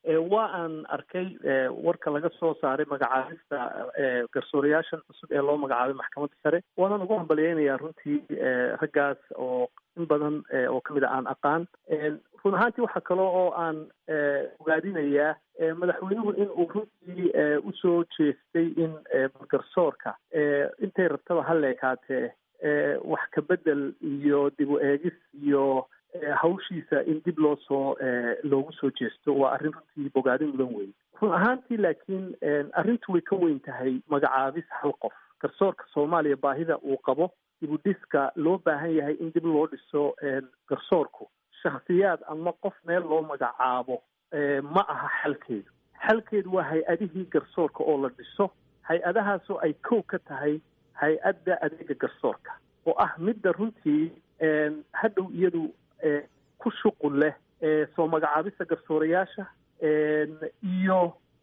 waa aan arkay warka laga soo saaray magacaabista garsoorayaashan cusub ee loo magacaabay maxkamadda sare waanan ugu hambaliyeynayaa runtii raggaas oo in badan oo kamid a aan aqaan run ahaantii waxaa kale oo aan ogaadinayaa madaxweynuhu in uu runtii usoo jeestay in garsoorka intay rabtaba ha leekaatee wax ka bedel iyo dib u eegis iyo hawshiisa in dib loo soo loogu soo jeesto waa arrin runtii bogaadin mudan weyn run ahaantii laakiin arrintu way ka weyn tahay magacaabis hal qof garsoorka soomaaliya baahida uu qabo dibudhiska loo baahan yahay in dib loo dhiso garsoorku shakhsiyaad ama qof meel loo magacaabo ma aha xalkeedu xalkeedu waa hay-adihii garsoorka oo la dhiso hay-adahaasoo ay kow ka tahay hay-adda adeega garsoorka oo ah midda runtii hadhow iyadu ku shuqul leh soo magacaabista garsoorayaasha iyo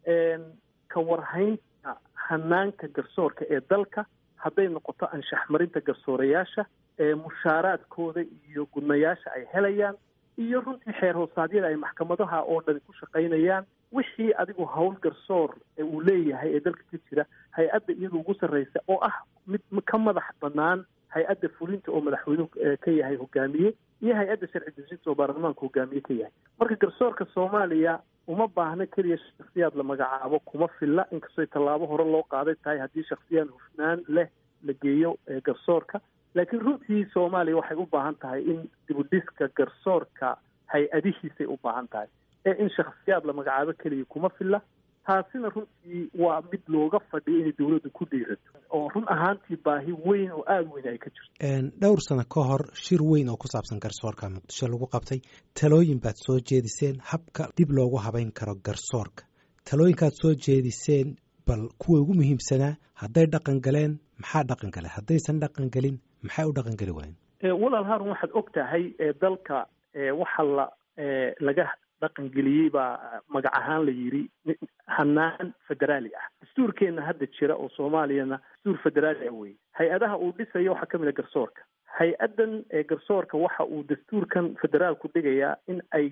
ka warhaynta hanaanka garsoorka ee dalka hadday noqoto anshax marinta garsoorayaasha mushaaraadkooda iyo gudnayaasha ay helayaan iyo runtii xeer hoosaadyada ay maxkamadaha oo dhani ku shaqaynayaan wixii adigu howl garsoor uu leeyahay ee dalka ka jira hay-adda iyada ugu sarreysa oo ah mid ka madax bannaan hay-adda fulinta oo madaxweynuhu ka yahay hogaamiye iyo hay-adda sharci dejinta oo baarlamaanka hogaamiye ka yahay marka garsoorka soomaaliya uma baahna keliya shaksiyaad la magacaabo kuma filla inkastoo tallaabo hore loo qaaday tahay haddii shaksiyaan hufnaan leh la geeyo garsoorka laakiin runtii soomaaliya waxay u baahan tahay in dibudhiska garsoorka hay-adihiisay u baahan tahay ee in shaksiyaad la magacaabo keliya kuma filla taasina runtii waa mid looga fadhiyo inay dowladdu ku dhiirato oo run ahaantii baahi weyn oo aada weyn ay ka jirto dhowr sano ka hor shir weyn oo ku saabsan garsoorka muqdisho lagu qabtay talooyin baad soo jeediseen habka dib loogu habayn karo garsoorka talooyinkaad soo jeediseen bal kuwa ugu muhiimsanaa hadday dhaqan galeen maxaa dhaqan gale haddaysan dhaqan gelin maxay u dhaqan geli waayeen walaal haarun waxaad og tahay dalka waxa la laga dhaqangeliyey baa magac ahaan la yidhi hanaan federaali ah dastuurkeenna hadda jira oo soomaaliyana dastuur federaali ah wey hay-adaha uu dhisayo waxaa ka mid a garsoorka hay-addan garsoorka waxa uu dastuurkan federaalku dhigayaa in ay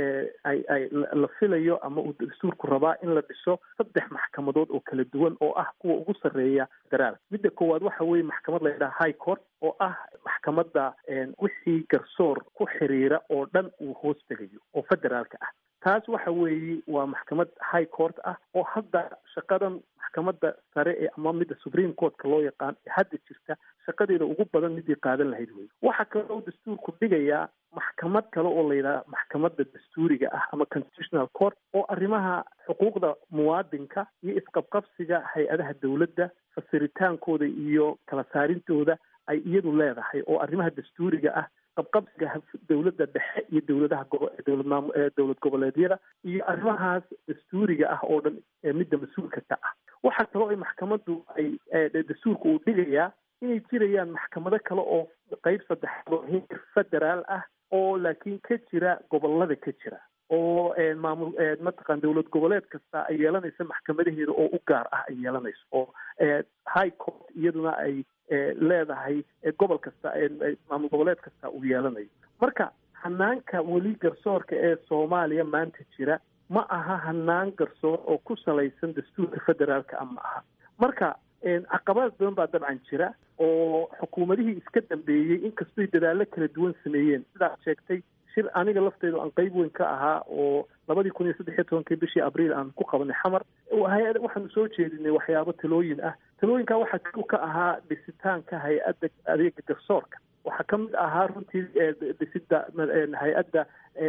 ay ay la filayo ama uu dastuurku rabaa in la dhiso saddex maxkamadood oo kala duwan oo ah kuwa ugu sarreeya federaalka midda koowaad waxa weeye maxkamad la yidhaha high court oo ah maxkamadda wixii garsoor ku xiriira oo dhan uu hoos tegayo oo federaalka ah taas waxa weeye waa maxkamad high court ah oo hadda shaqadan maxkamadda sare ee ama midda supreme courtka loo yaqaan ee hadda jirta shaqadeeda ugu badan midii qaadan lahayd wey waxa kale oo dastuurku dhigayaa maxkamad kale oo la yidhaha maxkamadda dastuuriga ah ama constitutional court oo arrimaha xuquuqda muwaadinka iyo isqabqabsiga hay-adaha dowladda fasiritaankooda iyo kala saarintooda ay iyadu leedahay oo arrimaha dastuuriga ah qabqabsiga dowladda dhexe iyo dowladaha dowladmaam dowlad goboleedyada iyo arrimahaas dastuuriga ah oo dhan midda mas-uulka ka ah waxaa kaloo ay maxkamaddu ay dastuurka uu dhigayaa inay jirayaan maxkamado kale oo qeyb saddexaad oo heer federaal ah oo laakiin ka jira gobolada ka jira oo maamul mataqan dowlad goboleed kasta ay yeelanaysa maxkamadaheeda oo u gaar ah ay yeelanayso oo high court iyaduna ay leedahay gobol kasta maamul goboleed kasta uu yeelanayo marka hanaanka weli garsoorka ee soomaaliya maanta jira ma aha hanaan garsoor oo ku salaysan dastuurka federaalka ama aha marka caqabad badan baa dabcan jira oo xukuumadihii iska dambeeyey inkastoy dadaallo kala duwan sameeyeen sidaad sheegtay shir aniga lafteedu aan qeyb weyn ka ahaa oo labadii kun iyo saddex iyo tobankii bishii abriil aan ku qabanay xamar hay-ad waxaanu soo jeedinay waxyaabo talooyin ah talooyinkaa waxaa ku ka ahaa dhisitaanka hay-adda adeega garsoorka waxaa ka mid ahaa runtii dhisida hay-adda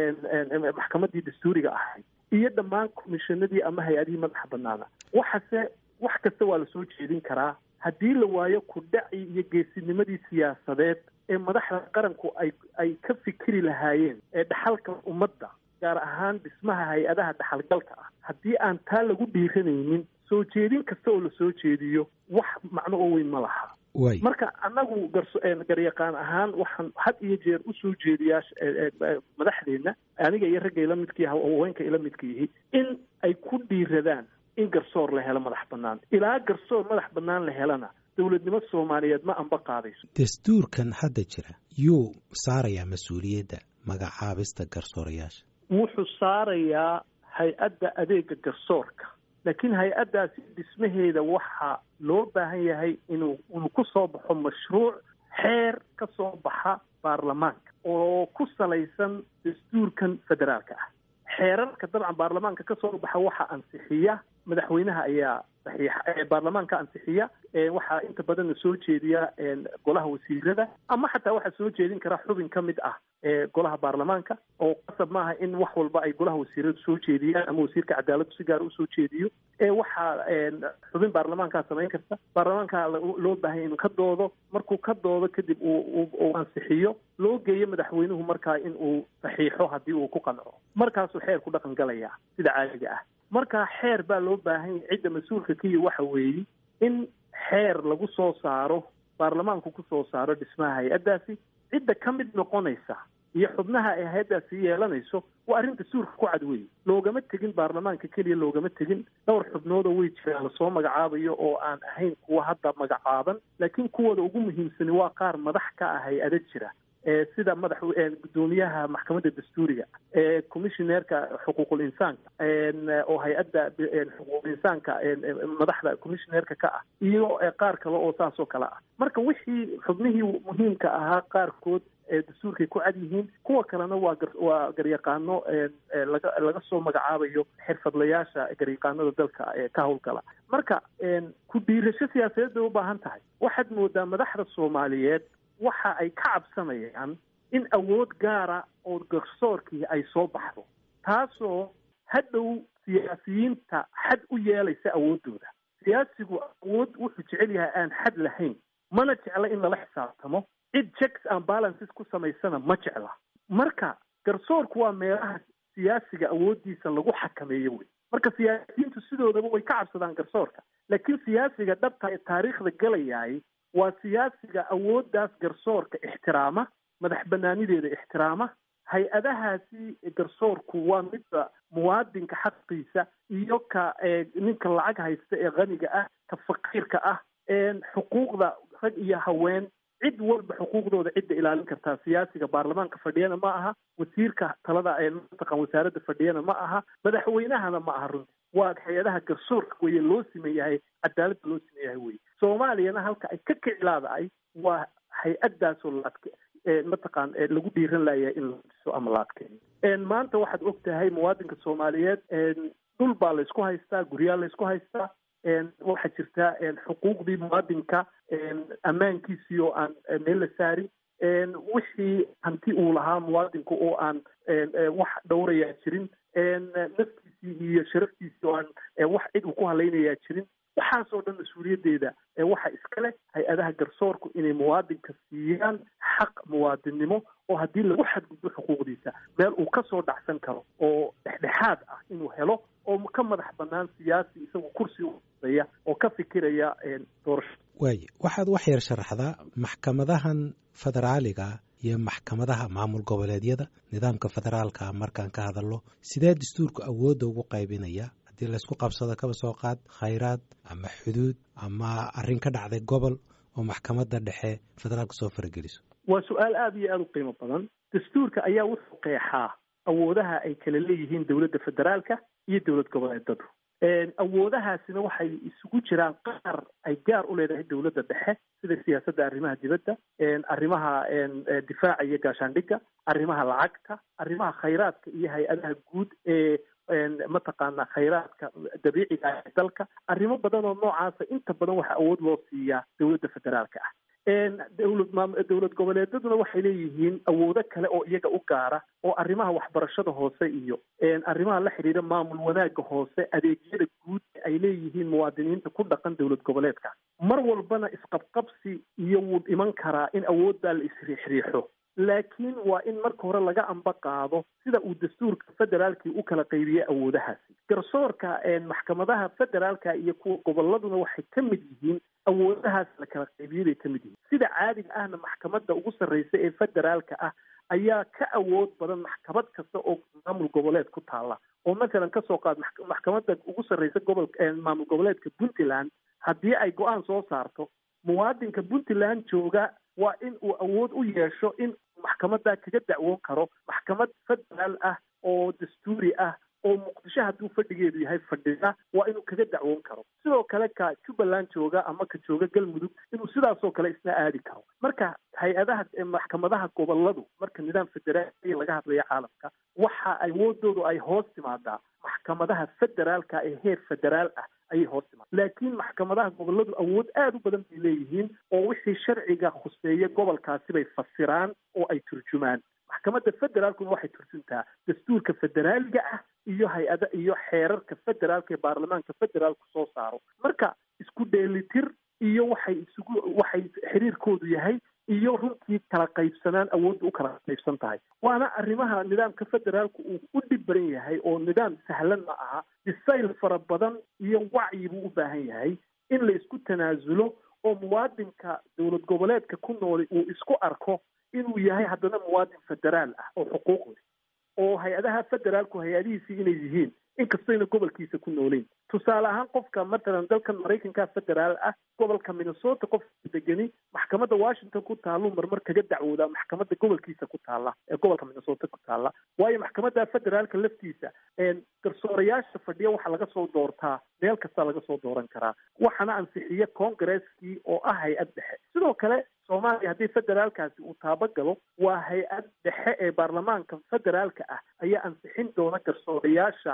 maxkamaddii dastuuriga ahayd iyo dhammaan komishanadii ama hay-adihii madaxa banaana waxase wax kasta waa lasoo jeedin karaa haddii la waayo kudhaci iyo geesinimadii siyaasadeed ee madaxda qaranku ay ay ka fikiri lahaayeen ee dhaxalka ummadda gaar ahaan dhismaha hay-adaha dhaxalgalka ah haddii aan taa lagu dhiiranaynin soo jeedin kasta oo lasoo jeediyo wax macno oo weyn ma laha marka annagu garyaqaan ahaan waxaan had iyo jeer usoo jeediyaa madaxdeenna aniga iyo ragga ila midkii haweenka ila midka yihi in ay ku dhiiradaan in garsoor la helo madax bannaan ilaa garsoor madax bannaan la helana dowladnimo soomaaliyeed ma anba qaadayso dastuurkan hadda jira yuu saarayaa mas-uuliyadda magacaabista garsoorayaasha wuxuu saarayaa hay-adda adeega garsoorka laakiin hay-addaasi dhismaheeda waxaa loo baahan yahay inuu inuu ku soo baxo mashruuc xeer ka soo baxa baarlamaanka oo ku salaysan dastuurkan federaalka ah xeerarka dabcan baarlamaanka ka soo baxa waxaa ansixiya madaxweynaha ayaa saxiixa baarlamaanka ansixiya waxaa inta badanna soo jeediya golaha wasiirada ama xataa waxaa soo jeedin kara xubin ka mid ah golaha baarlamaanka oo qasab maaha in wax walba ay golaha wasiiradu soo jeediyaan ama wasiirka cadaaladdu si gaara usoo jeediyo waxaa xubin baarlamaankaa samayn karta baarlamaanka loo baahanya inuu ka doodo markuu ka doodo kadib uu ansixiyo loo geeyo madaxweynuhu markaa in uu saxiixo haddii uu ku qanco markaasuu xeer ku dhaqan galaya sida caadiga ah markaa xeer baa loo baahan yahay cidda mas-uulka kiya waxa weeye in xeer lagu soo saaro baarlamaanku ku soo saaro dhismaha hay-addaasi cidda ka mid noqonaysa iyo xubnaha ay hay-addaasi yeelanayso waa arrin dastuurka ku cad weeye loogama tegin baarlamaanka keliya loogama tegin dhowr xubnoodoo way jiraan lasoo magacaabayo oo aan ahayn kuwa hadda magacaaban laakiin kuwooda ugu muhiimsani waa qaar madax ka ah hay-ado jira sida madax gudoomiyaha maxkamadda dastuuriga commissioneerka xuquuqul insaanka oo hay-adda xuquuqul insaanka madaxda commissioneerka ka ah iyo qaar kale oo saas oo kale ah marka wixii xubnihii muhiimka ahaa qaarkood dastuurkay ku cad yihiin kuwa kalena waa waa garyaqaano laga laga soo magacaabayo xirfadlayaasha garyaqaanada dalka ka howlgala marka ku dhiirasho siyaasadeed bay u baahan tahay waxaad moodaa madaxda soomaaliyeed waxa ay ka cabsanayaan in awood gaara oo garsoorkii ay soo baxdo taasoo hadhow siyaasiyiinta xad u yeelaysa awooddooda siyaasigu awood wuxuu jecel yahay aan xad lahayn mana jecla in lala xisaabtamo cid checks and balances ku samaysana ma jecla marka garsoorku waa meelaha siyaasiga awooddiisa lagu xakameeyo wey marka siyaasiyiintu sidoodaba way ka cabsadaan garsoorka laakiin siyaasiga dhabta ee taariikhda galayaay waa siyaasiga awooddaas garsoorka ixtiraama madax banaanideeda ixtiraama hay-adahaasi garsoorku waa midba muwaadinka xaqiisa iyo ka ninka lacag haysta ee qaniga ah ka faqiirka ah xuquuqda rag iyo haween cid walba xuquuqdooda cidda ilaalin kartaa siyaasiga baarlamaanka fadhiyana ma aha wasiirka talada mataqan wasaaradda fadhiyana ma aha madaxweynahana ma aha runti waa hay-adaha garsoorka weye loo simeeyahay cadaaladda loo simeeyahay weye soomaaliyana halka ay ka kicilaadaay waa hay-addaasoo laadke mataqaan lagu dhiiran layahay in la diso ama la adkeeyo maanta waxaad og tahay muwaadinka soomaaliyeed dhul baa laysku haystaa guryaa laysku haystaa waxaa jirta xuquuqdii muwaadinka ammaankiisii oo aan meel la saarin wixii hanti uu lahaa muwaadinku oo aan wax dhowrayaa jirin naftiisii iyo sharaftiisii oo aan wax cid uu ku halaynayaa jirin waxaasoo dhan mas-uuliyaddeeda waxa iskale hay-adaha garsoorku inay muwaadinka siiyaan xaq muwaadinnimo oo haddii lagu xadgudbo xuquuqdiisa meel uu ka soo dhacsan karo oo dhexdhexaad ah inuu helo oo ka madax bannaan siyaasi isagu kursi uaya oo ka fikiraya doorasho waaye waxaad wax yar sharaxdaa maxkamadahan federaaliga iyo maxkamadaha maamul goboleedyada nidaamka federaalka markaan ka hadalno sidee dastuurku awoodda ugu qaybinaya haddii laysku qabsado kaba soo qaad khayraad ama xuduud ama arrin ka dhacday gobol oo maxkamadda dhexe federaalka soo farageliso waa su-aal aada iyo aada u qiimo badan dastuurka ayaa wuxuu qeexaa awoodaha ay kala leeyihiin dowladda federaalka iyo dowlad goboleedadu awoodahaasina waxay isugu jiraan qaar ay gaar u leedahay dowladda dhexe sida siyaasadda arrimaha dibadda arrimaha difaaca iyo gaashaandhigga arrimaha lacagta arrimaha khayraadka iyo hay-adaha guud ee mataqaana khayraadka dabiiciga ee dalka arrimo badan oo noocaasa inta badan waxaa awood loo siiyaa dowladda federaalka ah dowlad maam dowlad goboleedaduna waxay leeyihiin awoodo kale oo iyaga u gaara oo arrimaha waxbarashada hoose iyo arrimaha la xidhiidha maamul wanaagga hoose adeegyada guud ay leeyihiin muwaadiniinta ku dhaqan dowlad goboleedka mar walbana isqabqabsi iyo wuu dhiman karaa in awooddaa la isriixriixo laakiin waa in marka hore laga amba qaado sida uu dastuurka federaalkii u kala qaybiyey awoodahaasi garsoorka maxkamadaha federaalka iyo kuwa goboladuna waxay ka mid yihiin awoodahaas la kala qaybiyey bay ka mid yihiin sida caadiga ahna maxkamadda ugu sarreysa ee federaalka ah ayaa ka awood badan maxkamad kasta oo maamul goboleed ku taalla oo masalan kasoo qaad maxkamadda ugu sarreysa gobolka maamul goboleedka puntland haddii ay go-aan soo saarto muwaadinka puntland jooga waa in uu awood u yeesho in maxkamadda kaga dacwoon karo maxkamad federaal ah oo dastuuri ah oo muqdisho hadduu fadhigeedu yahay fadhida waa inuu kaga dacwoon karo sidoo kale ka jubbaland jooga ama ka jooga galmudug inuu sidaasoo kale isna aadi karo marka hay-adaha maxkamadaha goboladu marka nidaam federaaliya laga hadlaya caalamka waxa awoodoodu ay hoos timaadaa maxkamadaha federaalka ee heer federaal ah ayay hoos timaada laakiin maxkamadaha goboladu awood aada u badan bay leeyihiin oo wixii sharciga khuseeya gobolkaasi bay fasiraan oo ay turjumaan maxkamadda federaalkuna waxay turjuntaa dastuurka federaaliga ah iyo hay-ada iyo xeerarka federaalka ee baarlamaanka federaalku soo saaro marka isku dheelitir iyo waxay isugu waxay xiriirkoodu yahay iyo runtii kala qaybsanaan awoodda u kala qaybsan tahay waana arrimaha nidaamka federaalku uu u dhib baran yahay oo nidaam sahlan ma aha disayl fara badan iyo wacyi buu u baahan yahay in la isku tanaasulo oo muwaadinka dowlad goboleedka ku nooli uu isku arko inuu yahay haddana muwaadin federaal ah oo xuquuq leh oo hay-adaha federaalku hay-adihiisii inay yihiin inkastayna gobolkiisa ku nooleyn tusaale ahaan qofka matalan dalkan maraykanka federaal ah gobolka minnesota qofka degeni maxkamadda washington ku taallu marmar kaga dacwoodaa maxkamadda gobolkiisa ku taalla ee gobolka minnesota ku taalla waayo maxkamadda federaalka laftiisa garsoorayaasha fadhiya waxaa laga soo doortaa meel kastaa laga soo dooran karaa waxaana ansixiya congaresskii oo ah hay-ad dhexe sidoo kale soomaaliya haddii federaalkaasi uu taabagalo waa hay-ad dhexe ee baarlamaanka federaalka ah ayaa ansixin doona garsoorayaasha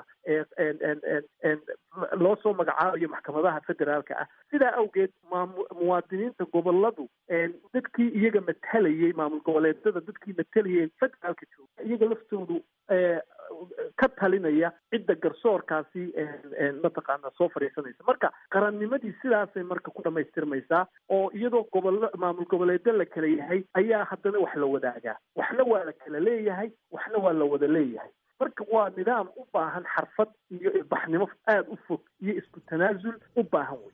loo soo magacaabayo maxkamadaha federaalka ah sidaa awgeed muwaadiniinta goboladu dadkii iyaga matalayay maamul goboleedyada dadkii matalayay federaalka jooga iyaga laftoodu ka talinaya cidda garsoorkaasi mataqaana soo fadhiisanaysa marka qarannimadii sidaasay marka ku dhamaystirmaysaa oo iyadoo gobolo maamul goboleedyo la kala yahay ayaa haddana wax la wadaagaa waxna waa la kala leeyahay waxna waa la wada leeyahay marka waa nidaam u baahan xarfad iyo ilbaxnimo aada u fog iyo isku tanaasul u baahan wey